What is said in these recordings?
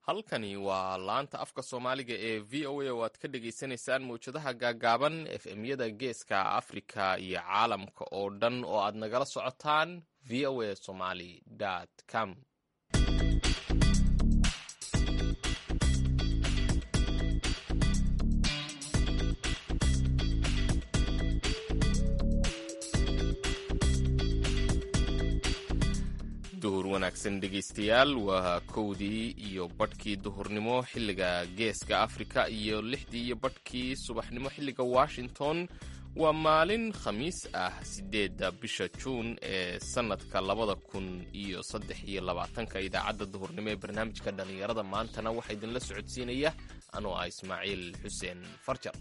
halkani waa laanta afka soomaaliga ee v o a oo aad ka dhagaysanaysaan mawjadaha gaagaaban f m-yada geeska afrika iyo caalamka oo dhan oo aad nagala socotaan v o a somaly com duhur wanaagsan dhegaystayaal waa kowdii iyo badhkii duhurnimo xilliga geeska afrika iyo lixdii iyo badhkii subaxnimo xilliga washington waa maalin khamiis ah sideedda bisha juun ee sannadka labada kun iyo saddex iyo labaatanka idaacadda duhurnimo ee barnaamijka dhallinyarada maantana waxaa idinla socodsiinaya anoo ah ismaaciil xuseen farjar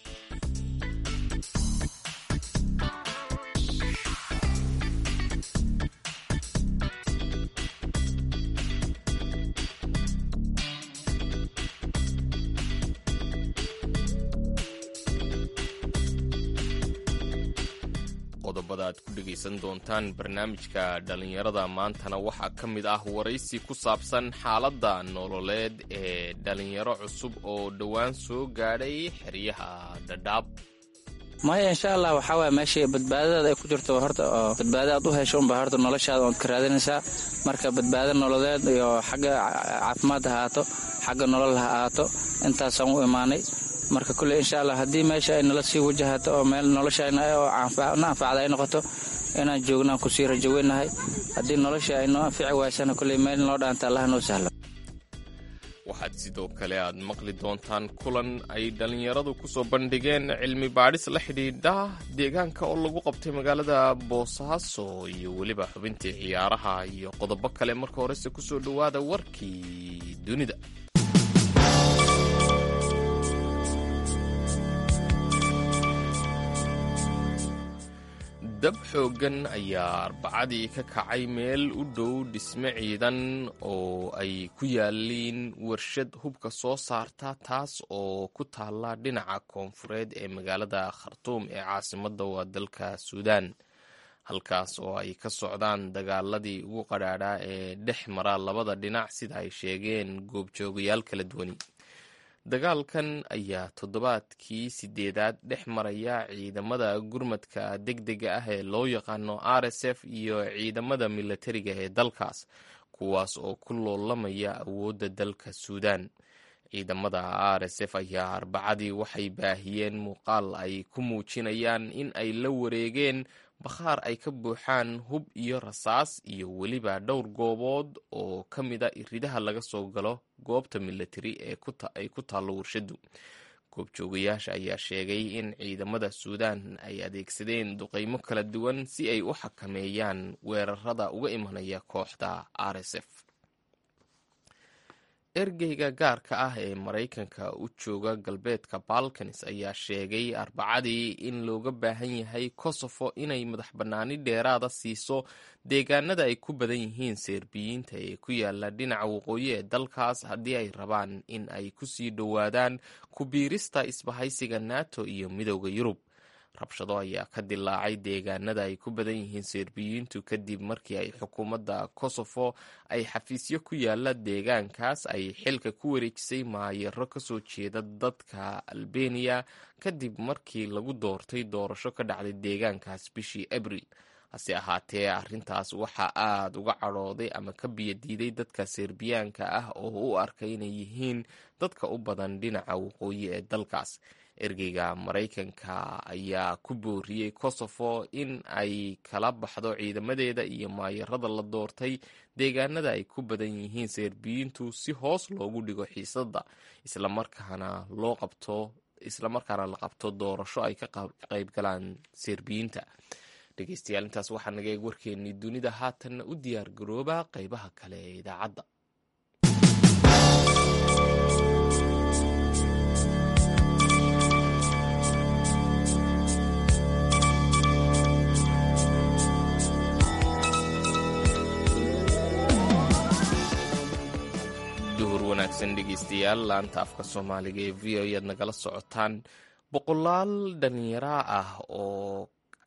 qodobada aad ku dhegaysan doontaan barnaamijka dhallinyarada maantana waxaa ka mid ah waraysi ku saabsan xaaladda nololeed ee dhallinyaro cusub oo dhowaan soo gaadhay xeryaha dhadhaab maya insha allah waxaa waaya meeshii badbaadadaada ay ku jirto horta oo badbaado aad u hesho unba horta noloshaada ood ka raadinaysaa marka badbaado nololeed iyo xagga caafimaad ha ahaato xagga nolol ha ahaato intaasaan u imaanay marka kulley insha allah haddii meesha ay nala sii wajahato oo meel noloshana oo na anfacda ay noqoto inaan joognaan kusii rajoweynahay haddii nolosha ay noo anfici waysana kulley meel noo dhaanta allah noo sahlo waxaad sidoo kale aad maqli doontaan kulan ay dhallinyaradu ku soo bandhigeen cilmi baadhis la xidhiidha deegaanka oo lagu qabtay magaalada boosaaso iyo weliba xubintii ciyaaraha iyo qodobo kale marka horese kusoo dhowaada warkii dunida dab xooggan ayaa arbacadii ka kacay meel u dhow dhisme ciidan oo ay ku yaaliin warshad hubka soo saarta taas oo ku taalla dhinaca koonfureed ee magaalada khartuum ee caasimadda waa dalka suudaan halkaas oo ay ka socdaan dagaaladii ugu qadhaadhaa ee dhex mara labada dhinac sida ay sheegeen goobjoogayaal kala duwani dagaalkan ayaa toddobaadkii sideedaad dhex maraya ciidamada gurmadka degdega ah ee loo yaqaano r s f iyo ciidamada milatariga ee dalkaas kuwaas oo ku loolamaya awoodda dalka suudaan ciidamada r s f ayaa arbacadii waxay baahiyeen muuqaal ay ku muujinayaan in ay la wareegeen bakhaar ay ka buuxaan hub iyo rasaas iyo weliba dhowr goobood oo ka mida iridaha laga soo galo goobta milatari ee ay ku taallo warshadu goobjoogayaasha ayaa sheegay in ciidamada suudaan ay adeegsadeen duqeymo kala duwan si ay u xakameeyaan weerarada uga imanaya kooxda r s f ergeyga gaarka ah ee maraykanka u jooga galbeedka balkans ayaa sheegay arbacadii in looga baahan yahay kosofo inay madax bannaani dheeraada siiso deegaanada ay ku badan yihiin serbiyiinta ee ku yaala dhinaca waqooyi ee dalkaas haddii ay rabaan in ay ku sii dhowaadaan ku biirista isbahaysiga nato iyo midooda yurub rabshado ayaa ka dilaacay deegaanada ay ku badan yihiin serbiyiintu kadib markii ay xukuumadda kosofo ay xafiisyo ku yaala deegaankaas ay xilka ku wareejisay maayaro kasoo jeeda dadka albeniya kadib markii lagu doortay doorasho ka dhacday deegaankaas bishii abril hase ahaatee arrintaas waxaa aada uga cadhooday ama ka biyadiiday dadka serbiyaanka ah oo u arkay inay yihiin dadka u badan dhinaca waqooyi ee dalkaas ergeyga maraykanka ayaa ku booriyey kosofo in ay kala baxdo ciidamadeeda iyo maayarada la doortay deegaanada ay ku badan yihiin serbiyiintu si hoos loogu dhigo xiisadda islamarkaana loo qabto islamarkaana la qabto doorasho ay ka qaybgalaan serbiyiinta dhegeystayaal intaas waxaa naga eeg warkeennii dunida haatanna u diyaar garooba qeybaha kale ee idaacadda duhur wanaagsan dhegeystayaal laanta afka soomaaliga ee v o ayaad nagala socotaan boqolaal dhalinyaro ah oo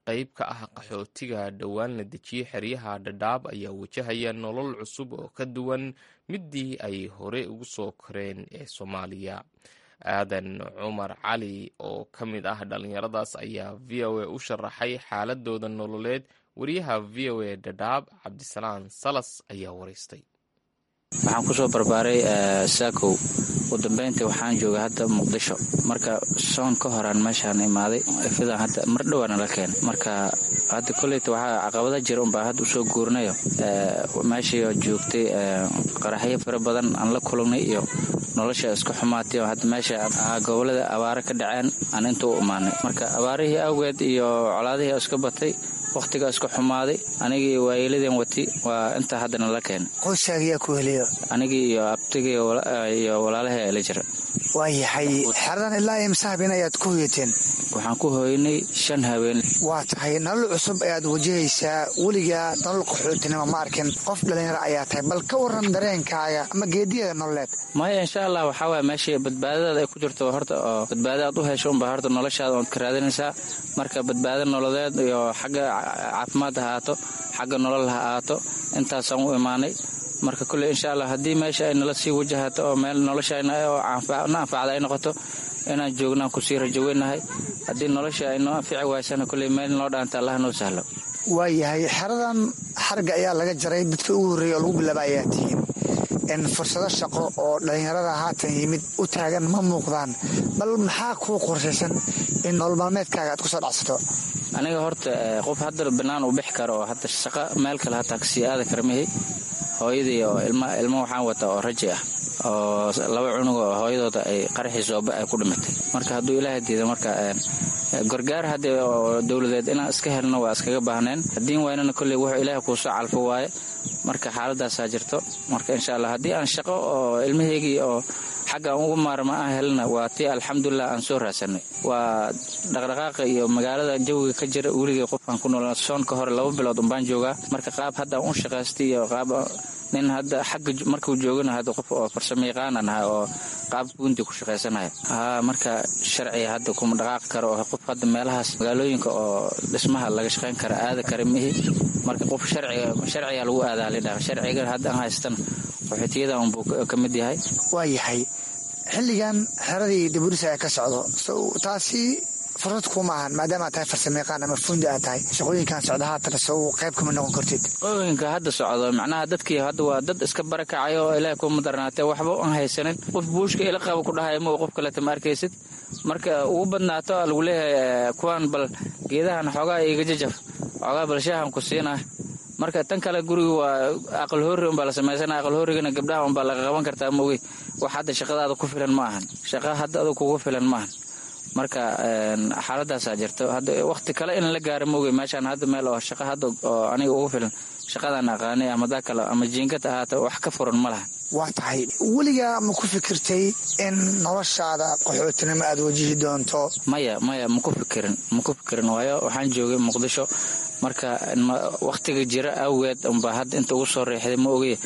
qayb ka ah qaxootiga dhowaan la dejiyey xeryaha dhadhaab ayaa wajahaya nolol cusub oo ka duwan midii ay hore ugu soo koreen ee soomaaliya aadan cumar cali oo ka mid ah dhallinyaradaas ayaa v o a u sharaxay xaaladooda nololeed wariyaha v o a dhadhaab cabdisalaan salas ayaa waraystay waxaan kusoo barbaaray saakow ugu dambeyntii waxaan joogay hadda muqdisho marka soon ka horaan meeshaan imaaday fidan hadda mar dhowaana la keenay marka hadda koleyta waxaa caqabada jira unbaa hadda usoo guurinayo meeshii joogtay qaraxyo fara badan aan la kulannay iyo nolosha isku xumaatay oo hadda meesha gobolada abaare ka dhaceen aan inta u imaanay marka abaarihii awgeed iyo colaadihii iska batay wakhtiga isku xumaaday anigii waayeeladeen wati waa intaa haddana la keenay qoyskaagiyaa ku heliyo anigii iyo abtigii iyo walaalahii la jira waa yahay xeradan ilaa imse habeen ayaad ku hoyateen waxaan ku hooynay shan habeen waa tahay nolol cusub ayaad wajahaysaa weligaa nolol qaxootinimo ma arkin qof dhallinyaro ayaa tahay bal ka waran dareenkaaga ama geediyada nololeed maya insha allah waxaa waaya meeshii badbaadadaada ay ku jirto horta oo badbaada aad u hesho unbaa horta noloshaada ood ka raadinaysaa marka badbaado nololeed iyo xagga caafimaad ha ahaato xagga nolol ha ahaato intaasaan u imaanay marka kulley insha allah haddii meesha ay nala sii wajahato oo meel nolosha na anfacda ay noqoto inaan joognaan kusii rajoweynahay haddii nolosha ay noo anfici waysana kulley meel noo dhaanta allah noo sahlo waa yahay xeradan xarga ayaa laga jaray dadka ugu horreeya oo lagu bilaaba ayaa tihiin fursado shaqo oo dhallinyarada haatan yimid u taagan ma muuqdaan bal maxaa kuu qorshaysan in nolol maalmeedkaaga aad kusoo dhacsato aniga horta qof hadda bannaan u bixi karo oo hadda shaqo meel kale hataa kasii aada kara mahi hooyadii oo ilmo waxaan wataa oo raji ah oo laba cunug oo hooyadooda ay qaraxii sooba ay ku dhimatay marka hadduu ilaaha diida marka gargaar hadde oo dowladeed inaan iska helno waa iskaga baahneen haddiin waynana kolley wuxuu ilaaha kuusoo calfo waaye marka xaaladaasaa jirto marka insha allah haddii aan shaqo oo ilmaheygii oo xagga aan ugu maarma aan helna waa tii alxamdulilah aan soo raadsanay waa dhaqdhaqaaqa iyo magaalada jawiga ka jira weligay qofkaan ku nool soonka hore laba bilood unbaan joogaa marka qaab hadda aan u shaqaystay iyo qaab nin hadda xagga markuu joogana hadda qof oo farsamo yaqaanan ahay oo qaab guunti ku shaqaysanaya haa marka sharciga hadda kuma dhaqaaqi karo oo qof hadda meelahaas magaalooyinka oo dhismaha laga shaqayn kara aada kara mihi marka qof sharciga sharciga lagu aadaa lidhaha sharciga hadda aan haystana qaxootiyada unbuu ka mid yahay waa yahay xilligan xeradii daburis ayaa ka socdo taasi fursad kuma ahan maadaama aad tahay farsamayaqaan ama fundi aad tahay shaqooyinkan socda haatan sow qayb kama noqon kartid shaqooyinka hadda socdo macnaha dadkii hadda waa dad iska barakacayo oo ilaahay kuma darnaatee waxba aan haysanin qof buushka ila qaba ku dhahay ma qof kaleta ma arkaysid marka ugu badnaato lagu leeyahay kuwaan bal geedahan xoogaa iga jajaf xoogaa bal shaahan ku siinaa marka tan kale guriga waa aqal hoori unbaa la samaysana aqal hoorigana gabdhaha unbaa laga qaban kartaa mogi wax hadda shaqadaada ku filan ma ahan shaqa hadda adu kugu filan ma ahan marka xaaladaasaa jirto hadda wakti kale in la gaaro mogi meeshaan hadda meel oo shaqa hadda oo aniga ugu filan shaqadaan aqaanay ama daa kale ama jiinkad ahaata wax ka furan ma lahan waa tahay weligaa ma ku fikirtay in noloshaada qaxootinimo aad wajihi doonto maya maya maku fikirin maku fikirin waayo waxaan joogay muqdisho marka wakhtiga jira awgeed unbaa hadda inta ugu soo reexday ma ogey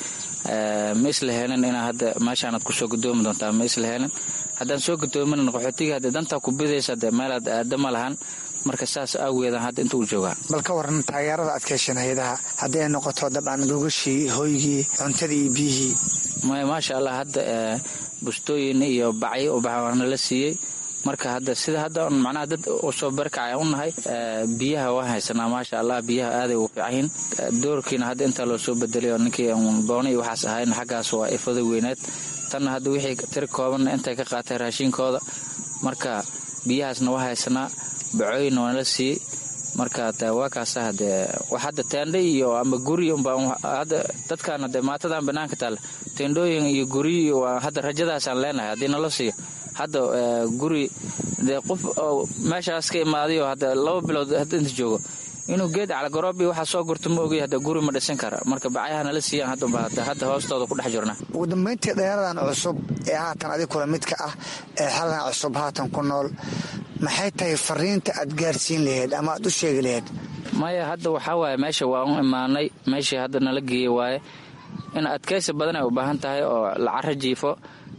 ma isla helin inaa hadda meeshaanaad kusoo gudoomi doontaa ma isla helin haddaan soo gudoomin qaxootiga hadde dantaa ku bidaysa de meelaad aada ma lahan marka saas awgeedaan hadda inta u joogaa bal ka waran taageerada aad ka hesheen hay-adaha haddii ay noqoto dabcan gogashii hoygii cuntadii iyo biyihii maya maasha allah hadda bustooyin iyo bacyo ubaxwaana la siiyey marka hadda sida hadda macnaha dad usoo barkacay u nahay biyaha waan haysanaa maasha allah biyaha aaday ugu fiicanyihin doorkiina hadda intaa loo soo bedelay oo ninkii boona iyo waxaas ahayn xaggaas waa ifada weyneed tanna hadda wixii tiri koobanna intay ka qaatay raashinkooda marka biyahaasna waa haysanaa bacooyinna waana la siiyey marka waa kaasa hadee wax hadda teendha iyo ama guri unbahadda dadkan hade maatadan banaanka taale teendhooyin iyo guri waa hadda rajadaasaan leenahay haddii nala siiyo hadda guri dee qof meeshaas ka imaadayo hadda laba bilood hadda inta joogo inuu geed calgaroobi waxaa soo gurto ma ogay hadda guri ma dhisan kara marka bacyaha nala siiyaan hadda hadda hoostooda ku dhex jirna ugu dambeyntii dhallinyaradan cusub ee haatan adig kula midka ah ee xaladan cusub haatan ku nool maxay tahay fariinta aad gaarsiin laheyd ama aad u sheegi laheyd maya hadda waxaa waaye meesha waa u imaanay meeshii hadda nala geeye waaye in adkaysi badan ay u baahan tahay oo la caro jiifo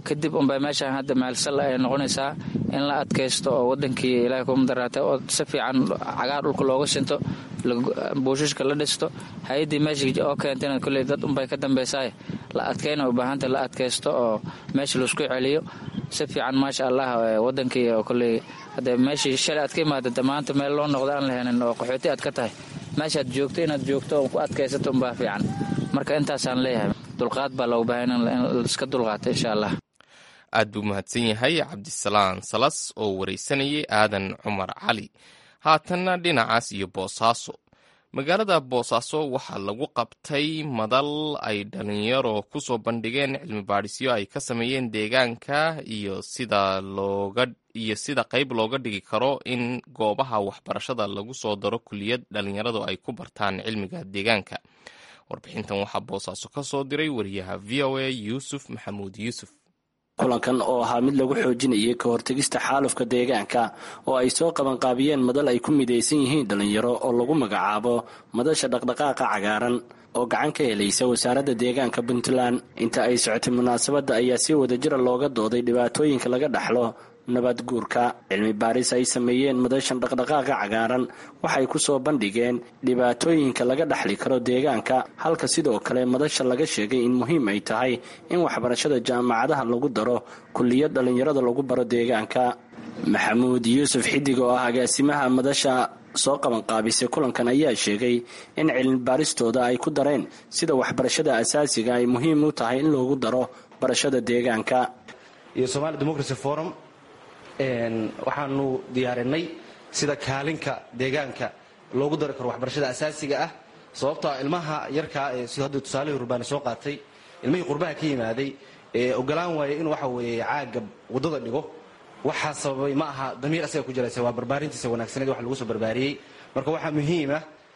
kadib unbay meeshaan hadda meelsal ay noqonaysaa in la adkaysto oo wadankii ilahay kuma daraatay oo si fiican cagaar dhulka looga shinto buushishka la dhisto hay-addii meesha oo keentayna kolley dad unbay ka dambaysaay la adkayna u baahanta la adkaysto oo meesha laisku celiyo si fiican maasha allah wadankii oo kolley hadde meeshii shalay aad ka imaada maanta meel loo noqdo aan lahanin oo qaxooti aad ka tahay meeshaad joogto inaad joogto oo ku adkaysato unbaa fiican marka intaasaan leeyahay dulqaad baa loogu baahan in iska dulqaato insha allah aad buu mahadsan yahay cabdisalaan salas oo waraysanayay aadan cumar cali haatanna dhinacaas iyo boosaaso magaalada boosaaso waxaa lagu qabtay madal ay dhalinyaro ku soo bandhigeen cilmi baadhisyo ay ka sameeyeen deegaanka iyo sida looga iyo sida qayb looga dhigi karo in goobaha waxbarashada lagu soo daro kuliyad dhalinyaradu ay ku bartaan cilmiga deegaanka warbixintan waxaa boosaaso ka soo diray wariyaha v o a yuusuf maxamuud yuusuf kulankan oo ahaa mid lagu xoojinayay ka hortegista xaalufka deegaanka oo ay soo qabanqaabiyeen madal ay ku midaysan yihiin dhallinyaro oo lagu magacaabo madasha dhaqdhaqaaqa cagaaran oo gacan ka helaysa wasaaradda deegaanka puntland inta ay socotay munaasabadda ayaa si wadajira looga dooday dhibaatooyinka laga dhaxlo nabad guurka cilmi baaris ay sameeyeen madashan dhaqdhaqaaqa cagaaran waxay ku soo bandhigeen dhibaatooyinka laga dhaxli karo deegaanka halka sidoo kale madasha laga sheegay in muhiim ay tahay in waxbarashada jaamacadaha lagu daro kuliyad dhallinyarada lagu baro deegaanka maxamuud yuusuf xidig oo ah agaasimaha madasha soo qabanqaabisay kulankan ayaa sheegay in cilmi baaristooda ay ku dareen sida waxbarashada asaasiga ay muhiim u tahay in loogu daro barashada deegaanka iyo somaali democracy forum waxaanu diyaarinay sida kaalinka deegaanka loogu dari karo waxbarashada asaasiga ah sababtoa ilmaha yarkaa ee sida hadda tusaalihii urbaani soo qaatay ilmihii qurbaha ka yimaaday ee ogolaan waaya inuu waxa weeye caaga waddada dhigo waxaa sababay ma aha damiir asaga ku jiraysa waa barbaarintiisa wanaagsaneed wax lagu soo barbaariyey marka waxaa muhiima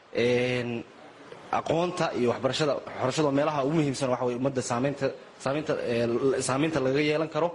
aqoonta iyo waxbarashada waxbarashada meelaha ugu muhiimsan waxa weye ummadda saamaynta saamaynta saamaynta lagaga yeelan karo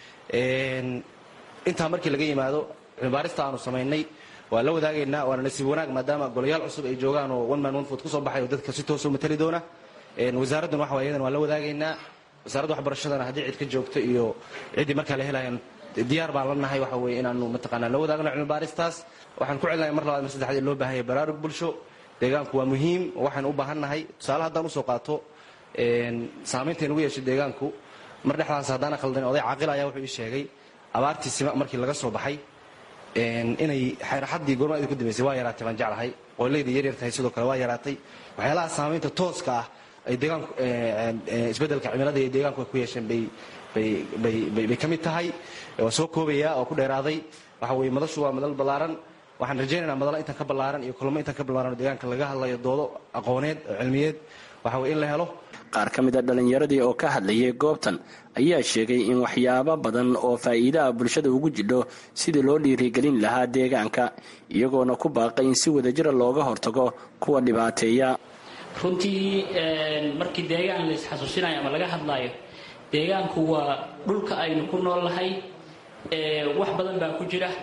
intaa markii laga yimaado cilmibaarista aanu samaynay waa la wadaagaynaa waana nasiib wanaag maadaama golayaal cusub ay joogaan oo one man one food kusoo baxay oo dadka si toosoo matali doona wasaaraddan waxa waye iyadan waa la wadaagaynaa wasaaradda waxbarashadana haddii cid ka joogto iyo ciddii markaa la helayan diyaar baan la nahay waxa weye inaanu mataqaanaa la wadaagno cilmibaaristaas waxaan ku celinahay mar labaad mar saddexaad in loo baahanya baraarug bulsho deegaanku waa muhiim waxaan u baahan nahay tusaale haddaan usoo qaato saamaynta inugu yeeshay deegaanku mar dhexdaas haddaana khaldan oday caaqil ayaa wuxuu ii sheegay abaartii sima markii laga soo baxay inay xayraxaddii goormaadii ku dambaysay waa yaraatay baan jeclahay qoylaydii yaryar tahay sidoo kale waa yaraatay waxyaalaha saamaynta tooska ah ay deegaanku isbeddelka cimilada iyo deegaanku ay ku yeesheen bay bay bay bay ka mid tahay waa soo koobayaa oo ku dheeraaday waxa weye madashu waa madal ballaaran waxaan rajaynaynaa madalo intan ka ballaaran iyo kulamo intan ka ballaaran oo deegaanka laga hadlayo doodo aqooneed oo cilmiyeed waxa weye in la helo qaar ka mid a dhallinyaradii oo ka hadlayay goobtan ayaa sheegay in waxyaabo badan oo faa'iidaha bulshada ugu jidho sidii loo dhiirigelin lahaa deegaanka iyagoona ku baaqay in si wadajira looga hortago kuwa dhibaateeya runtii markii deegaan la isxasuusinayo ama laga hadlaayo deegaanku waa dhulka aynu ku nool nahay wax badan baa ku jira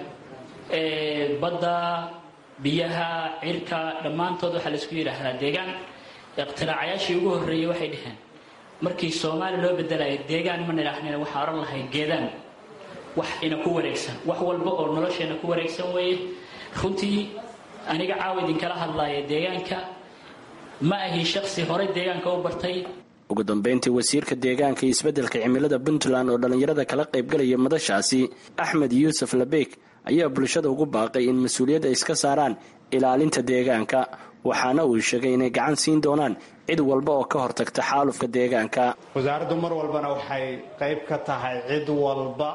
badda biyaha cirka dhammaantood waxaa laisku yidhaahdaa deegaan iqtiraacayaashii ugu horreeyey waxay dhaheen markii soomaali loo bedelayo deegaan ma nidhaahnina waxaa odhan lahay geedaan wax ina ku wareegsan wax walba oo nolosheena ku wareegsan weeye runtii aniga caawa idinkala hadlaaya deegaanka ma ahi shaksi horey deegaanka u bartay ugu dambeyntii wasiirka deegaanka iyo isbeddelka cimilada puntland oo dhallinyarada kala qaybgalaya madashaasi axmed yuusuf labeeg ayaa bulshada ugu baaqay in mas-uuliyad ay iska saaraan ilaalinta deegaanka waxaana uu sheegay inay gacan siin doonaan cid walba oo ka hortagta xaalufka deegaanka wasaaraddu mar walbana waxay qayb ka tahay cid walba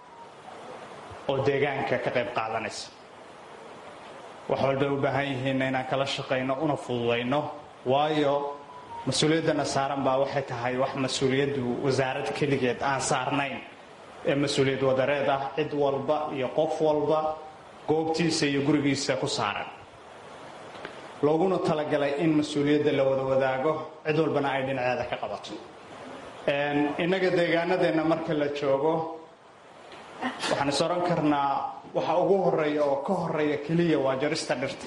oo deegaanka ka qayb qaadanaysa wax walbay u baahan yihiinna inaan kala shaqayno una fududayno waayo mas-uuliyaddana saaran baa waxay tahay wax mas-uuliyaddu wasaarad keligeed aan saarnayn ee mas-uuliyad wadareed ah cid walba iyo qof walba goobtiisa iyo gurigiisa ku saaran looguna talagalay in mas-uuliyadda la wada wadaago cid walbana ay dhinaceeda ka qabato innaga deegaanadeenna marka la joogo waxaan is odhan karnaa waxa ugu horeeya oo ka horeeya keliya waa jarista dhirta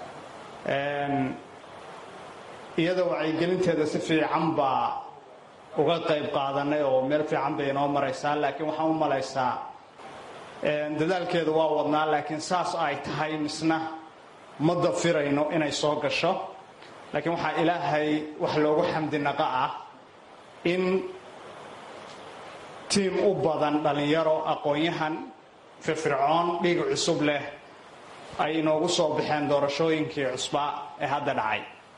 iyada wacyigelinteeda si fiican baa uga qayb qaadanay oo meel fiican bay inoo maraysaa laakiin waxaan u malaysaa dadaalkeeda waa wadnaa laakiin saas ay tahay misna ma dafirayno inay soo gasho laakiin waxaa ilaahay wax loogu xamdinaqa ah in tiim u badan dhallinyaro aqoon-yahan firfircoon dhiig cusub leh ay inoogu soo baxeen doorashooyinkii cusbaa ee hadda dhacay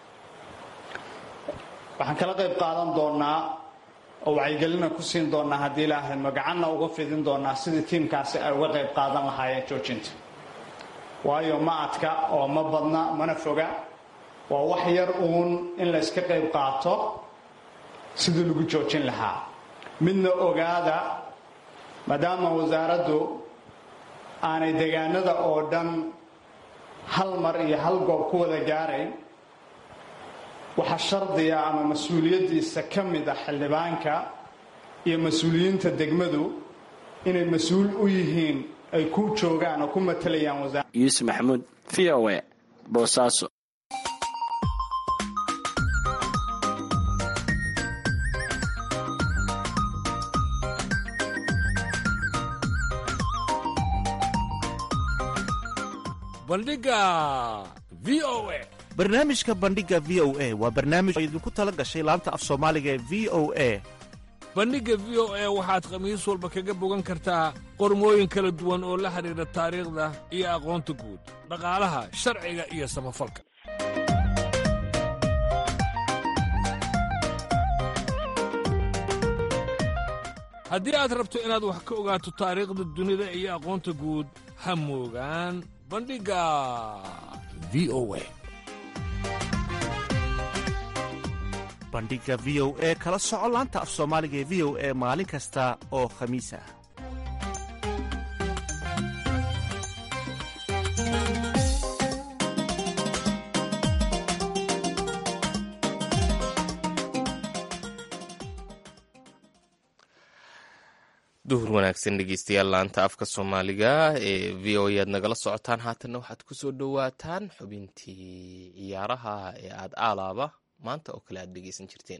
waxaan kala qayb qaadan doonaa oo wacyigelina ku siin doonaa haddii ilaahay magacanna uga fidin doonaa sidii tiimkaasi ay uga qayb qaadan lahaayeen joojinta waayo ma adka oo ma badna mana foga waa wax yar uun in la yska qayb qaato sidii lagu joojin lahaa midna ogaada maadaama wasaaraddu aanay deegaanada oo dhan hal mar iyo hal goob ku wada gaarayn waxaa shardiga ama mas-uuliyaddiisa ka mid ah xildhibaanka iyo mas-uuliyiinta degmadu inay mas-uul u yihiin ay ku joogaan oo ku matalayaan wasaar yuusuf maxamuud v o e boosaaso bandhiga v o e barnaamijka bandhiga v o a waa barnaamij oo idinku tala gashay laanta af soomaaliga ee v o a bandhigga v o e waxaad khamiis walba kaga bogan kartaa qormooyin kala duwan oo la xidhiidha taariikhda iyo aqoonta guud dhaqaalaha sharciga iyo samafalka haddii aad rabto inaad wax ka ogaato taariikhda dunida iyo aqoonta guud ha moogaan bandhigga v o e bandhiga v o e kala soco laanta af soomaaliga ee v o e maalin kasta oo khamiis ah duhur wanaagsan dhegeystayaal laanta afka soomaaliga ee v o e aad nagala socotaan haatanna waxaad kusoo dhowaataan xubintii ciyaaraha ee aad aalaaba maanta oo kale aad dhegeysan jirteen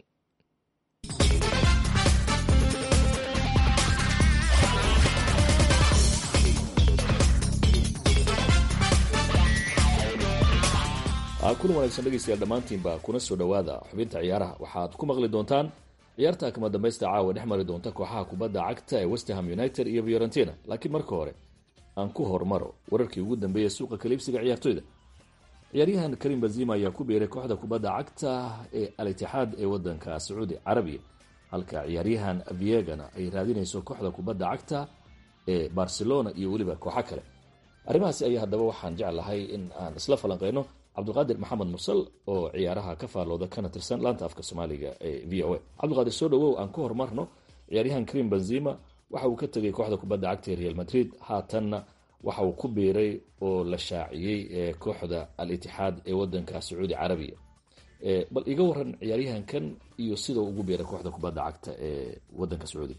kulan wanaagsan dhegeystayaal dhammaantiinba kuna soo dhowaada xubinta ciyaaraha waxaad ku maqli doontaan ciyaarta kama dambaysta caawa dhex mari doonta kooxaha kubadda cagta ee westerham united iyo fiorentina laakiin marka hore aan ku hormaro wararkii ugu dambeeyay suuqa kaliibsiga ciyaartoyda ciyaaryahan karim bazima ayaa ku biiray kooxda kubadda cagta ee al-itixaad ee wadanka sacuudi carabiya halka ciyaaryahan viegana ay raadinayso kooxda kubadda cagta ee barcelona iyo weliba kooxo kale arrimahaasi ayaa haddaba waxaan jeclahay in aan isla falanqeyno cabdiqaadir maxamed mursal oo ciyaaraha ka faallooda kana tirsan laanta afka soomaaliga ee v o a cabdiqaadir soo dhawow aan ku horumarno ciyaaryahan karim benzima waxa uu ka tegay kooxda kubadda cagta ee real madrid haatanna waxa uu ku biiray oo la shaaciyey ee kooxda al-itixaad ee wadanka sacuudi carabiya bal iga waran ciyaaryahankan iyo sida uu ugu biiray kooxda kubadda cagta ee wadanka sacuudiga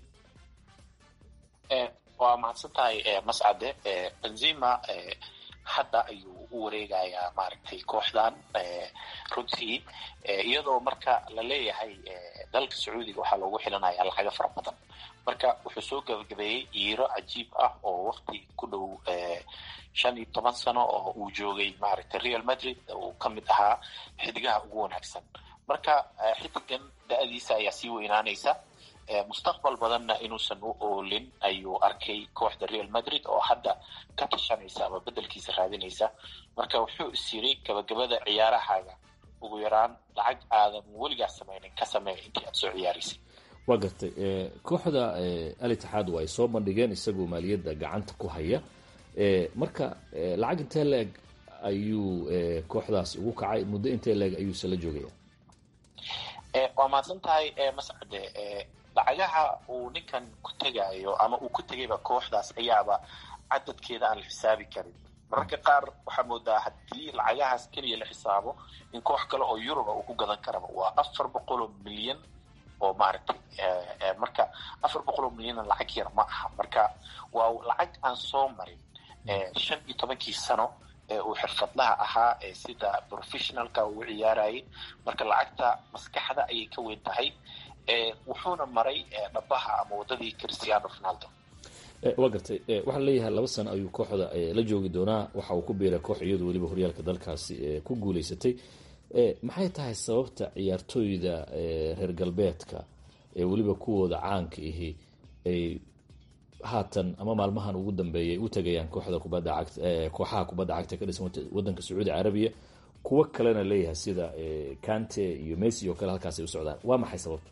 waa mahadsan tahay mascade benzima hadda ayuu u wareegayaa maaragtay kooxdan runtii iyadoo marka la leeyahay dalka sacuudiga waxaa loogu xilanaya lacago fara badan marka wuxuu soo gabagabeeyey yiiro cajiib ah oo wakti ku dhow shan iyo toban sano oo uu joogay maaragtay real madrid uu ka mid ahaa xidigaha ugu wanaagsan marka xidigan da-diisa ayaa sii weynaanaysa mustaqbal badanna inuusan u oolin ayuu arkay kooxda real madrid oo hadda ka tashanaysa ama bedelkiisa raadinaysa marka wuxuu is yiri gabagabada ciyaarahaaga ugu yaraan lacag aadan weligaas sameynin ka sameeya intii aad soo ciyaaraysay waa gartay kooxda al-itixaad waa ay soo bandhigeen isagoo maaliyadda gacanta ku haya marka lacag intee leeg ayuu kooxdaas ugu kacay muddo intee leeg ayuuse la joogaya waa mahadsan tahay mascade lacagaha uu ninkan ku tegayo ama uu ku tegayba kooxdaas ayaaba cadadkeeda aan la xisaabi karin mararka qaar waxaa moodaa haddii lacagahaas keliya la xisaabo in koox kale oo yuruba uu ku gadan karaba waa afar boqol oo milyan oo maaragtay marka afar boqol oo milyanna lacag yar ma aha marka waa lacag aan soo marin shan iyo tobankii sano ee uu xirfadlaha ahaa ee sida professionalka uu ciyaarayay marka lacagta maskaxda ayay ka weyn tahay wuxuuna maray dhabaha ama wadadii cristiano ronaldo waa gartay waxaa leeyahay laba sano ayuu kooxda la joogi doonaa waxa uu ku biiray koox iyadu weliba horyaalka dalkaasi ku guuleysatay maxay tahay sababta ciyaartooyda reer galbeedka ee weliba kuwooda caanka ihi ay haatan ama maalmahan ugu dambeeyay u tagayaan kooxda kubadda cagta kooxaha kubadda cagta ka dhisan wadanka sacuudi carabiya kuwo kalena leeyahay sida kante iyo messi oo kale halkaas ay u socdaan waa maxay sababta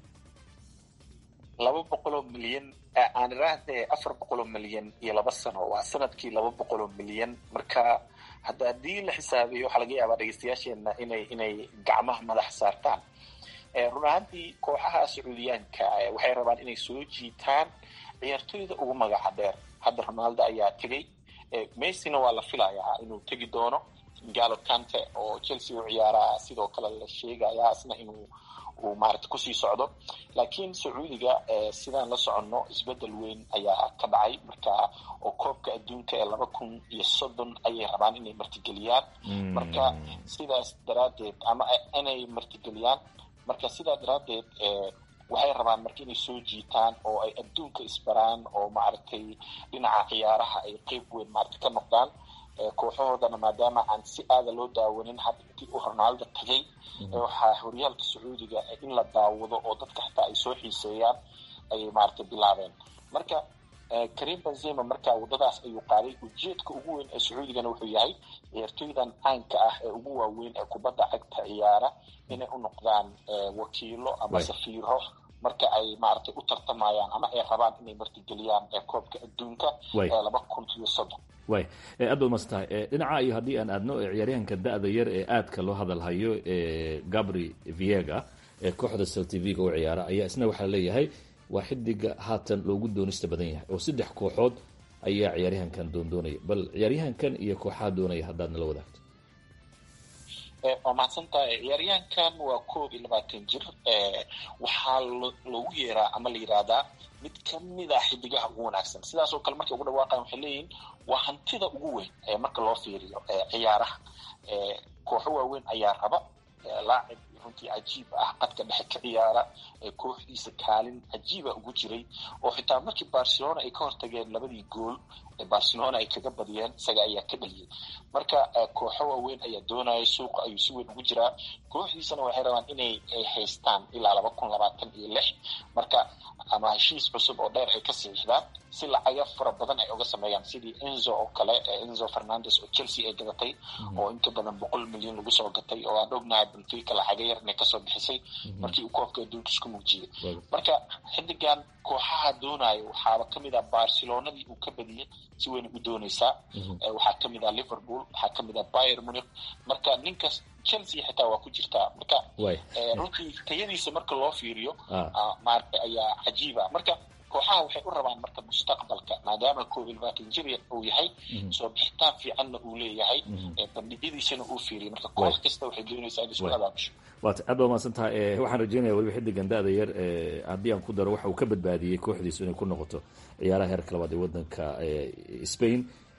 laba boqoloo milyan aan iraahde afar boqoloo milyan iyo laba sano waa sanadkii laba boqoloo milyan marka hadda haddii la xisaabiyo waxaa laga yaabaa dhegeystayaasheena inay inay gacmaha madax saartaan run ahaantii kooxaha sacuudiyaanka waxay rabaan inay soo jiitaan ciyaartooyda ugu magaca dheer hadda ronaldo ayaa tegey messina waa la filayaa inuu tegi doono galo kante oo chelsea u ciyaaraa sidoo kale la sheegayaa isna inuu uu maarata kusii socdo laakiin sacuudiga sidaan la soconno isbedel weyn ayaa ka dhacay marka oo koobka adduunka ee laba kun iyo soddon ayay rabaan inay martigeliyaan marka sidaas daraaddeed ama inay martigeliyaan marka sidaa daraaddeed waxay rabaan marka inay soo jiitaan oo ay adduunka isbaraan oo maaragtay dhinaca ciyaaraha ay qeyb weyn maarata ka noqdaan kooxahoodana maadaama aan si aada loo daawanin hadda intii uu ronaldo tagay waxaa horyaalka sacuudiga in la daawado oo dadka xataa ay soo xiiseeyaan ayay maaragtay bilaabeen marka karim benzema marka waddadaas ayuu qaaday ujeedka ugu weyn ee sacuudigana wuxuu yahay ciyaartooydan caanka ah ee ugu waaweyn ee kubadda cagta ciyaara inay u noqdaan wakiilo ama safiiro marka ay maaragtay u tartamayaan ama ay rabaan inay martigeliyaan koobka adduunka ee laba kun iyo soddon way aad baad masan tahay dhinaca iyo haddii aan aadno ciyaaryahanka da-da yar ee aadka loo hadalhayo ee gabri viega ee kooxda celtiviga u ciyaara ayaa isna waxaa leeyahay waa xidiga haatan loogu doonista badan yahay oo saddex kooxood ayaa ciyaaryahankan doondoonaya bal ciyaaryahankan iyo kooxaha doonaya haddaad nala wadaagto waa mahadsantahay ciyaaryahankan waa koob iyo labaatan jir waxaa loogu yeeraa ama la yidhaahdaa mid kamid a xidigaha ugu wanaagsan sidaas oo kale markay ugu dhawaaqayan waxay leeyihin waa hantida ugu weyn marka loo fiiriyo ciyaaraha kooxo waaweyn ayaa raba laacib runtii cajiib ah qadka dhexe ka ciyaara kooxdiisa kaalin cajiiba ugu jiray oo xitaa markii barcelona ay ka hortageen labadii gool barcelona ay kaga badiyeen isaga ayaa ka dhaliyay marka kooxo waaweyn ayaa doonaya suuqa ayuu si weyn ugu jiraa kooxdiisana waxay rabaan inay haystaan ilaa laba kun labaatan iyo lix marka ama heshiis cusub oo dheer ay ka siixdaan si lacaga fara badan ay uga sameeyaan sidii enzo oo kale enzo fernandes oo chelsea ay gadatay oo inka badan boqol milyan lagu soo gatay oo aan ognahay benfica lacaga yar inay kasoo bixisay markii uu koobka adduunka isku muujiyey marka xidigan kooxaha doonayo waxaaba kamid ah barcelonadii uu ka badiyey si weyn u dooneysaa waxaa kamid ah liverpool waxaa kamid ah bayer munich marka ninkas chelsea xitaa waa ku jirtaa marka runtii tayadiisa marka loo fiiriyo maarata ayaa cajiiba marka kooxaha waxay u rabaan marka mustaqbalka maadaama koob iyo labaatan jir uu yahay soo bixitaan fiicanna uu leeyahay bandhigyadiisana uu fiiriyo marka koox kasta waxay doonaysaa in isku abaabusho waata aad baa mahadsan tahay waxaan rajeynaya weliba xidigan da-da yar haddii aan ku daro waxa uu ka badbaadiyey kooxdiisu inay ku noqoto ciyaaraha heerka labaad ee wadanka spain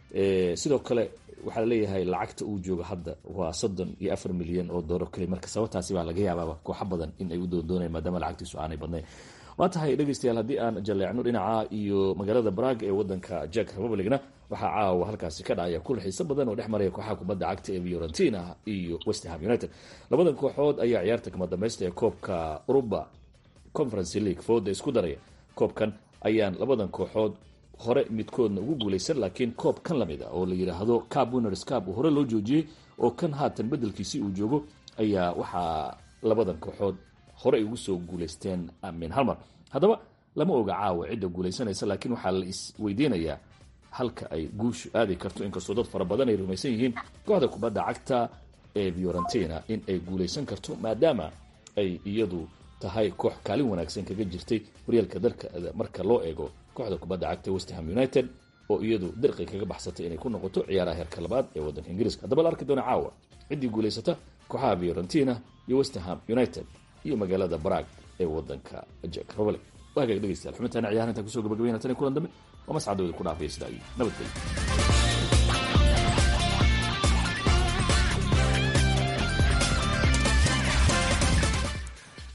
sidoo kale waxaa laleeyahay lacagta uu joogo hadda waa soddon iyo afar milyan oo doollar keliya marka sababtaasi baa laga yaabaaba kooxo badan in ay u doondoonayaan maadaama lacagtiisu aanay badnayn waa tahay dhegeystayaal haddii aan jaleecno dhinaca iyo magaalada brag ee wadanka jack republicna waxaa caawa halkaasi ka dhacaya kul xiiso badan oo dhex maraya kooxaha kubadda cagta ee fiorentina iyo westham united labadan kooxood ayaa ciyaarta kama dambaysta ee koobka uruba conference league fooda isku daraya koobkan ayaan labadan kooxood hore midkoodna ugu guulaysan laakiin koob kan lamid a oo la yidhaahdo cab winners cab uu hore loo joojiyey oo kan haatan bedelkiisii uu joogo ayaa waxaa labadan kooxood hore ay ugu soo guulaysteen min halmar haddaba lama oga caawa cidda guulaysanaysa laakiin waxaa la isweydiinayaa halka ay guushu aadi karto inkastoo dad fara badan ay rumaysan yihiin kooxda kubadda cagta ee fiorentina in ay guulaysan karto maadaama ay iyadu tahay koox kaalin wanaagsan kaga jirtay horyaalka dalka marka loo eego kooxda kubadda cagta westham united oo iyadu dirqi kaga baxsatay inay ku noqoto ciyaaraha heerka labaad ee waddanka ingiriiska haddaba la arki doona caawa ciddii guulaysata kooxaha fiorentina iyo westham united iyo magaalada brag ee wadanka jack republic waagaga dhegeystayaal xubintaana ciyaaraha intaan kusoo gabagabayna tan kulan dambe oo mascadooda ku dhaafaya sidaa iyo nabadgelyo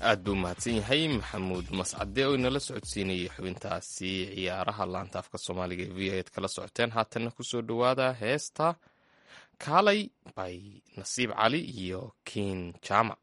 aad buu mahadsan yahay maxamuud mascade oo inala socodsiinayay xubintaasi ciyaaraha laanta afka soomaaliga ee v a ad kala socoteen haatanna kusoo dhowaada heesta kaalay bay nasiib cali iyo kiin jaamac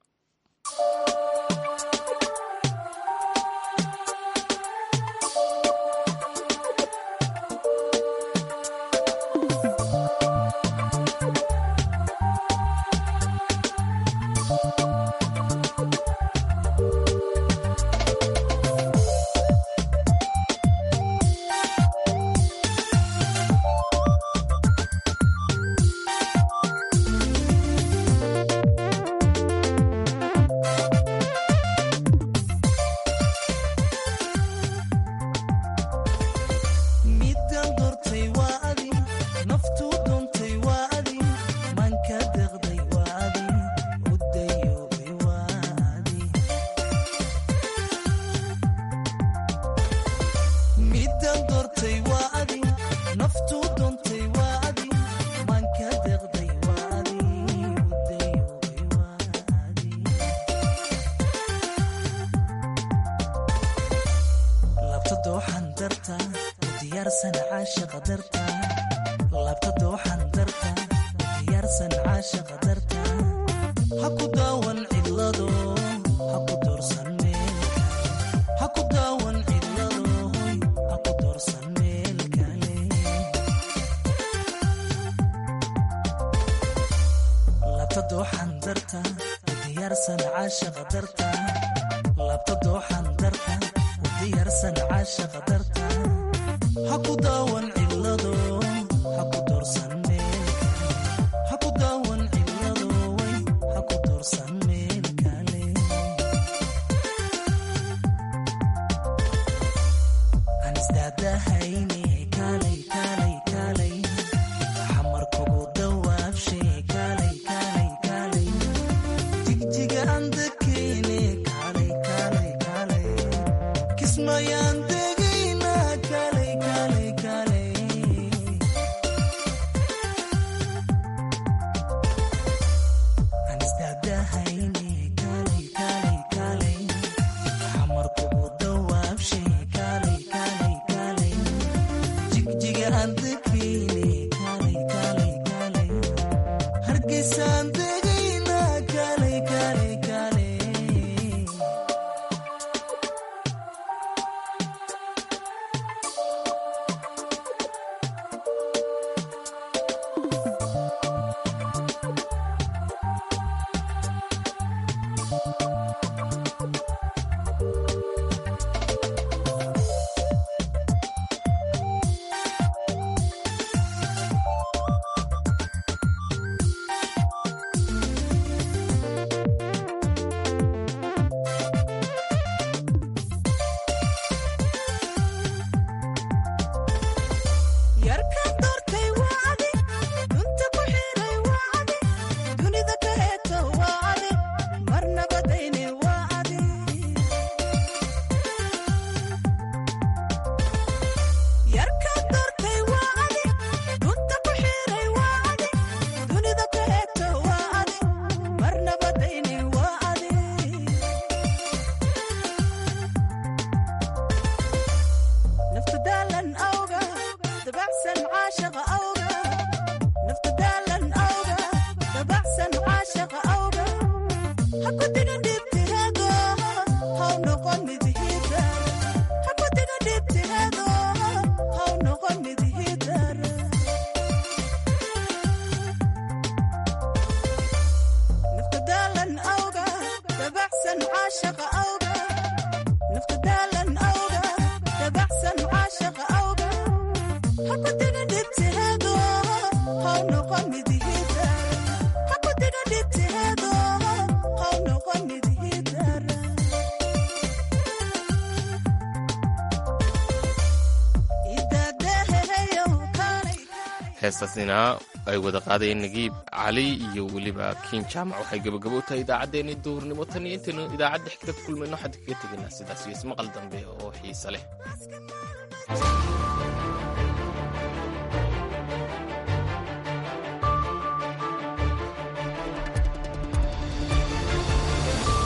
heestaasina ay wada qaadayeen nagiib cali iyo weliba kiin jaamac waxay gabagabo u tahay idaacaddeenii duhurnimo tan iyo intaynu idaacadda xigta ku kulmayno waxaan kaga tegaynaa sidaas iyo ismaqal dambe oo xiise leh